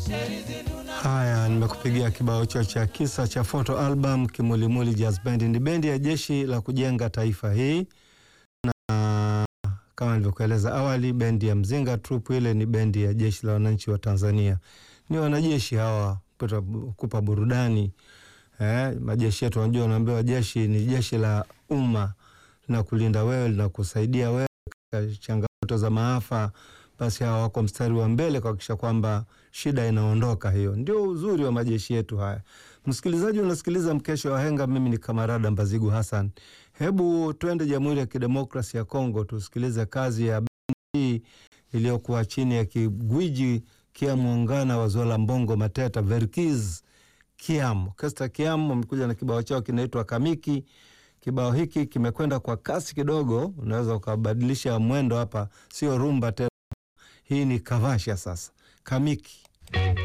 Haya, nimekupigia kibao hicho cha kisa cha photo album Kimulimuli Jazz Band. Ni bendi ya jeshi la kujenga taifa hii, na kama nilivyokueleza awali, bendi ya Mzinga Troop ile ni bendi ya jeshi la wananchi wa Tanzania. Ni wanajeshi hawa kupa, kupa burudani eh, majeshi yetu wanajua, wanaambiwa jeshi ni jeshi la umma, linakulinda wewe, linakusaidia wewe katika changamoto za maafa basi hawa wako mstari wa mbele kuhakikisha kwamba shida inaondoka. Hiyo ndio uzuri wa majeshi yetu haya. Msikilizaji, unasikiliza Mkesha wa Henga, mimi ni Kamarada Mbazigu Hassan. Hebu twende Jamhuri ya Kidemokrasi ya Kongo tusikilize kazi ya bendi iliyokuwa chini ya kigwiji Kiamwangana wa Zola Mbongo Mateta Verkiz Kiam. Orkestra Kiam wamekuja na kibao chao kinaitwa Kamiki. Kibao hiki kimekwenda kwa kasi kidogo, unaweza ukabadilisha mwendo hapa, sio rumba tena. Hii ni kavasha sasa, kamiki